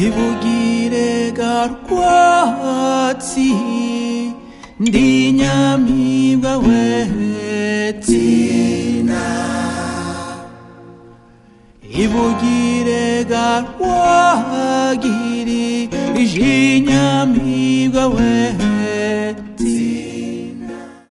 ibugire garwatsi ndi nyamibwa wetsina ibugire garwagiri iji nyamibwa wetsina